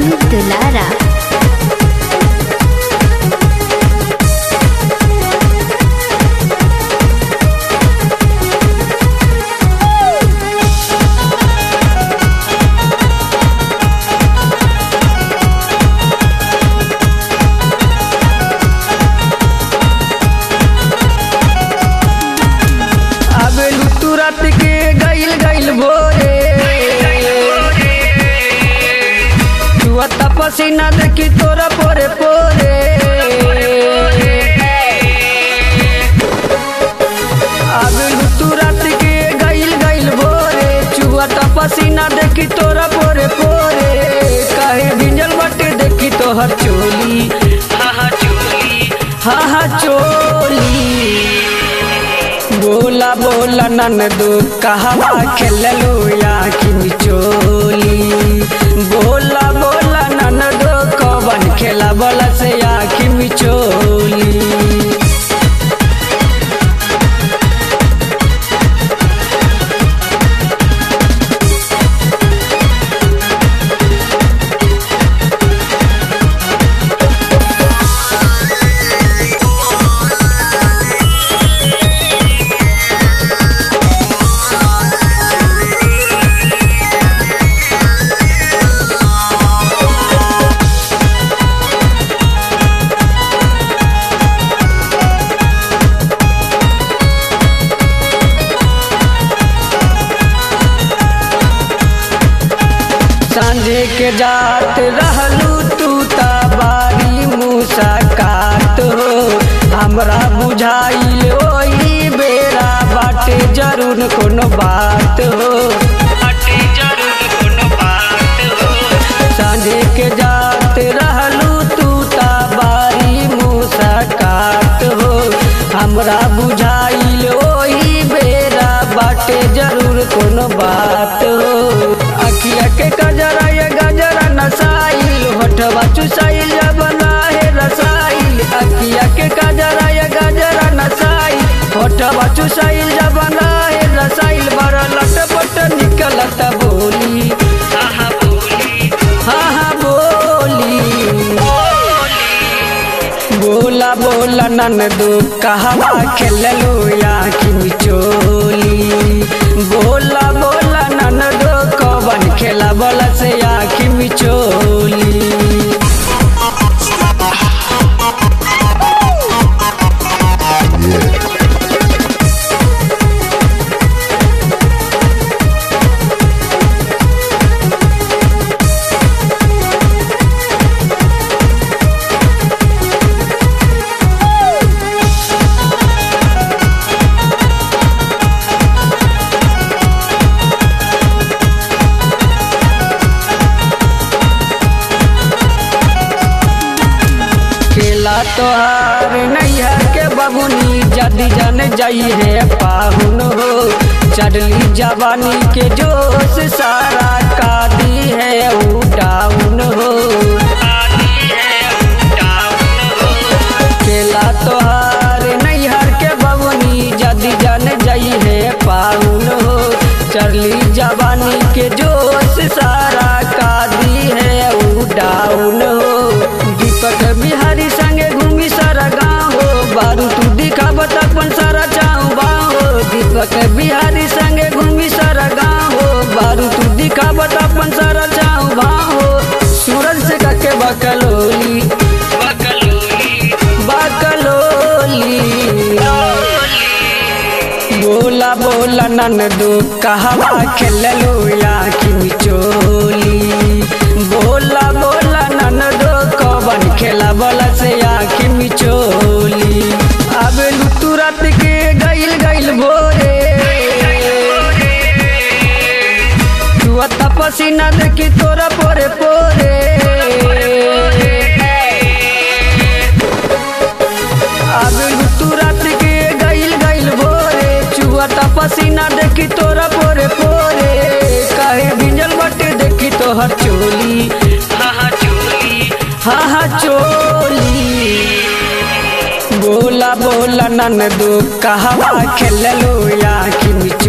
अमित दुलारा आबेलू तू रात के गइल गइल भोरे तू अता पसीना देखी तोरा पोरे पोरे आबेलू तू रात के गइल गइल भोरे चुअता पसीना देखी तोरा पोरे पोरे काहे भिंजल बाटे देखी तोहर चोली हा हा चोली हा हा चोली बोला बोला ननदो कहवा खेललो या कि चोली बोला बोला ननदो कवन खेला बोला से या कि चोली सांझे के जात रहलू तू ता बारी मुसाकात हो हमरा बुझाइल ओही बेरा बाटे जरूर कोनो बात हो बाटे जरूर कोनो बात हो सांझे के जात रहलू तू ता बारी मुसाकात हो हमरा बुझाइल ओही बेरा बाटे जरूर कोनो बात हो अखिया के गजरा ये गजरा नसाइल होठवा चुसाइल जब लाहे रसाइल अखिया के गजरा ये गजरा नसाइल होठवा चुसाइल जब लाहे रसाइल बड़ा लटपट निकलत बोली हा हा बोली हा हा बोली बोला बोला ननदो कहवा खेललो या कि चोली बोला बोला ननदो कवन खेला बोला से या कि चोली खेला तोहार नैया के बबुनी जदी जन जाई है पाहुन हो चढ़ली जवानी के जोश सारा कादी है ऊ डाउन हो खेला तोहार नैहर के बबुनी जदी जन जाई है पाहुन हो चढ़ली जवानी के जोश सारा कादी है ऊ डाउन हो दीपक बिहारी संगे घूमी सारा गाँव हो बारू तू दिखावत अपन सारा चाऊ बाहो दीपक बिहारी संगे घूमी सारा गाँव हो बारू तू दिखावत अपन सारा चाऊ बाहो सूरज से कके बकलोली बकलोली बोला बोला ननदो कहवा खेललो या कि चोली बोला बोला ननदो कवन खेला बोला से या कि चोली आबेलू तू रात के गइल गइल भोरे तू अता पसीना देखी तोरा पोरे पोरे आबेलू तू रात के गइल गइल भोरे चुअता पसीना देखी तोरा पोरे पोरे काहे भिंजल बाटे देखी तोहर चोली हा हा चोली हा हा चोली बोला बोला ननदो कहवा खेललो या कि